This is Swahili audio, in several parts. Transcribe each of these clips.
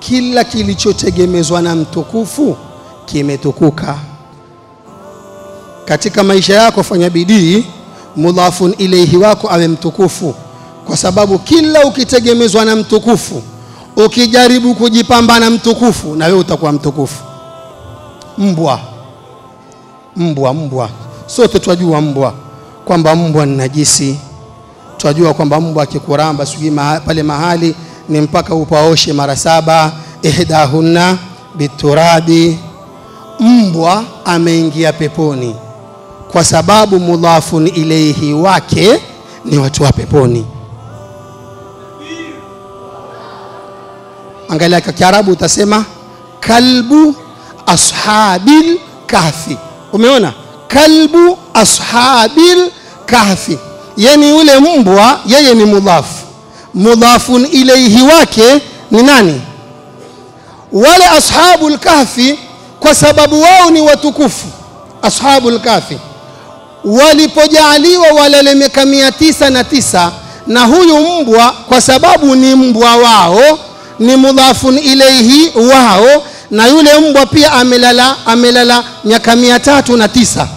kila kilichotegemezwa na mtukufu kimetukuka. Katika maisha yako fanya bidii mudhafun ilaihi wako awe mtukufu, kwa sababu kila ukitegemezwa na mtukufu, ukijaribu kujipamba na mtukufu, na wewe utakuwa mtukufu. Mbwa, mbwa, mbwa, sote twajua mbwa kwamba mbwa ni najisi. Twajua kwamba mbwa akikuramba sijui maha, pale mahali ni mpaka upaoshe mara saba, ihdahunna biturabi. Mbwa ameingia peponi kwa sababu mudhafun ilaihi wake ni watu wa peponi. Angalia kwa Kiarabu utasema kalbu ashabil kahfi. Umeona, kalbu ashabil kahfi, yani yule mbwa yeye ni mudhafu, mudhafun ilaihi wake ni nani? Wale ashabul kahfi, kwa sababu wao ni watukufu. Ashabul kahfi walipojaaliwa walale miaka mia tisa na tisa na huyu mbwa kwa sababu ni mbwa wao ni mudhafun ilaihi wao, na yule mbwa pia amelala amelala miaka mia tatu na tisa.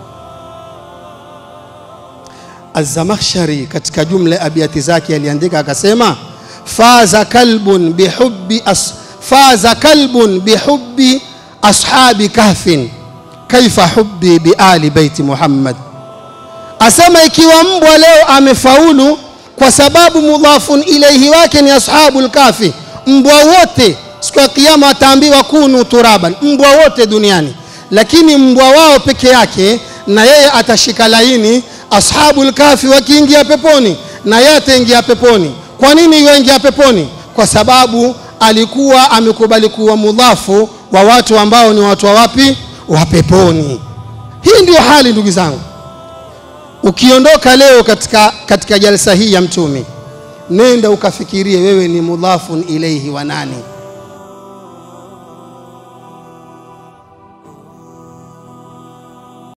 Az-Zamakhshari katika jumla ya abiati zake aliandika akasema, faza kalbun bihubbi as, faza kalbun bihubbi ashabi kahfin kaifa hubbi biali baiti Muhammad. Asema ikiwa mbwa leo amefaulu kwa sababu mudhafun ilaihi wake ni ashabul kafi, mbwa wote siku ya kiyama wataambiwa kunu turaban, mbwa wote duniani, lakini mbwa wao peke yake na yeye atashika laini. Ashabul kafi wakiingia peponi na yeye ataingia peponi. Kwa nini yuingia peponi? Kwa sababu alikuwa amekubali kuwa mudhafu wa watu ambao ni watu wa wapi? Wa peponi. Hii ndiyo hali ndugu zangu. Ukiondoka leo katika, katika jalsa hii ya Mtume, nenda ukafikirie wewe ni mudhafun ilaihi wa nani?